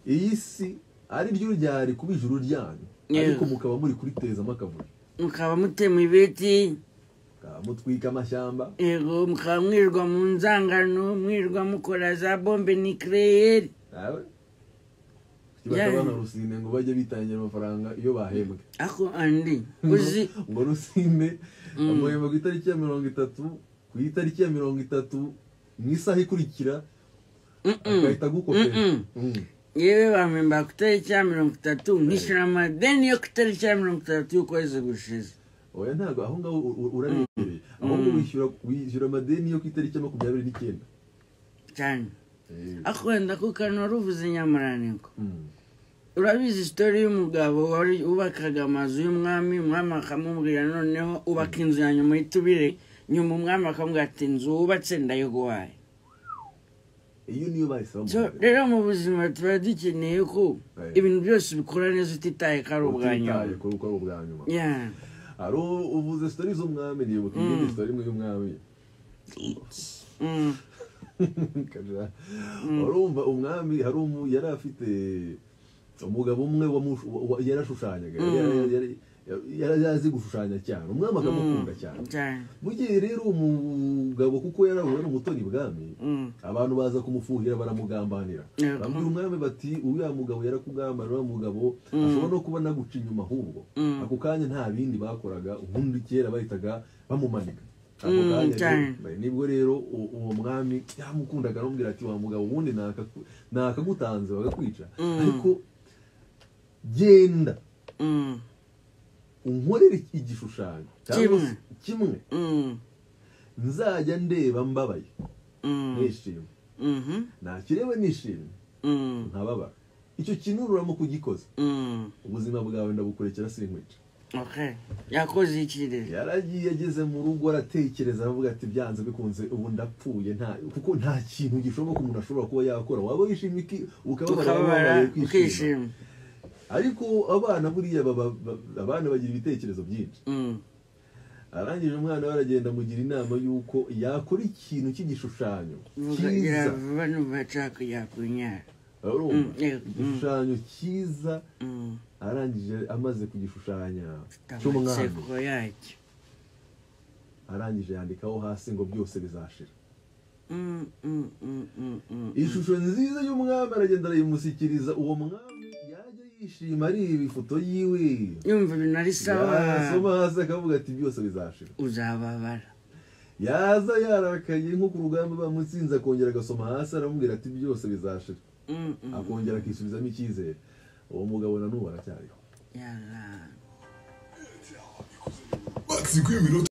iyi si ari ryo ryari kuba ijuru ryanyu Yeah. ariko mukaba muri kuritezamo akavuyo mukaba mutema ibiti mukaba mutwika amashyamba yego mukaba mwirirwa mu nzangano mwirirwa mukora za bombe nikireyeri nawe Yeah. bakabana rusine ngo bajye bitangira amafaranga iyo bahembwe ako andi uzi ngo rusine amuhemba ku itariki ya mirongo itatu ku itariki ya mirongo itatu mu isaha ikurikira agahita agukopera Mm-mm. Mm. yewe bampemba ku itariki ya mirongo itatu nkishyura amadeni yo ku itariki ya mirongo itatu y'ukwezi gushize oya ntabwo aho ngaho u- u- urarebereye ahubwo wishyura wishyura amadeni yo ku itariki ya makumyabiri n'icyenda cyane Eh, ako wenda ko kano wari uvuze nyamuraniko mm. urabizi sitori y'umugabo wari ubakaga amazu y'umwami umwami akamubwira noneho ubaka inzu ya nyuma y'itubire nyuma umwami akamubwira ati inzu wubatse ndayogowaye iyo niyo bahise so bamuha rero mu buzima tuba dukeneye ko Right. ibintu byose ubikora neza utitaye ko ari ubwa nyuma utitaye kuri uko ari ubwa nyuma Yeah. hari u- uvuze sitori z'umwami nibuka iyindi sitori imwe y'umwami Mm. Kaja. urumva umwami hari umu yari afite umugabo umwe wamushu- wa- wa- yarashushanyaga yari- yari- yari- yari azi gushushanya cyane umwami akamukunda cyane cyane mu gihe rero umugabo kuko yari ari umutoni ibwami Mm. abantu baza kumufuhira baramugambanira Yego. bambwira umwami bati uriya mugabo yarakugambana uriya mugabo ashobora no kuba naguca inyuma ahubwo Mm. ako kanya nta bindi bakoraga ubundi kera bahitaga bamumanika ako Mm, kanya cyane. rero- nibwo rero u- uwo mwami yamukundaga aramubwira ati wa mugabo ubundi nakaku- nakagutanze bagakwica Mm. ariko genda Mm. unkorere igishushanyo cyangwa se kimwe Mm. nzajya ndeba mbabaye Mm. nishimye Mhm. nakireba nishimye Mm. nkababara icyo kintu uramo kugikoza Mm. ubuzima bwawe ndabukurekera sinkwica Okay. yakoze iki rero yaragiye ageze mu rugo aratekereza aravuga ati byanze bikunze ubu ndapfuye nta kuko nta kintu gishoboka umuntu ashobora kuba yakora waba wishimye iki- ukababara ukababara wababaye kwishima ukishima ariko abana buriya baba- ba- abana bagira ibitekerezo byinshi Mm. arangije umwana we aragenda amugira inama y'uko yakora ikintu cy'igishushanyo Vuga cyiza irava n'ubashaka yakunyara urumva Mm, yego. Mm. igishushanyo cyiza Mm. arangije amaze kugishushanya cy'umwami amatsiko yacyo arangije yandikaho hasi ngo byose bizashira Mm, mm, mm, mm, mm. ishusho nziza y'umwami aragenda arayimusikiriza uwo mwami yajya yishima areba ifoto yiwe yumva ibintu ari sawa yasoma hasi akavuga ati byose bizashira uzababara yaza yarakaye nko ku rugamba bamutsinze akongera agasoma hasi aramubwira ati byose bizashira Mm, mm. akongera akisubizamo icyizere uwo mugabo na n'ubu aracyariho Yara. Maxi, qui minute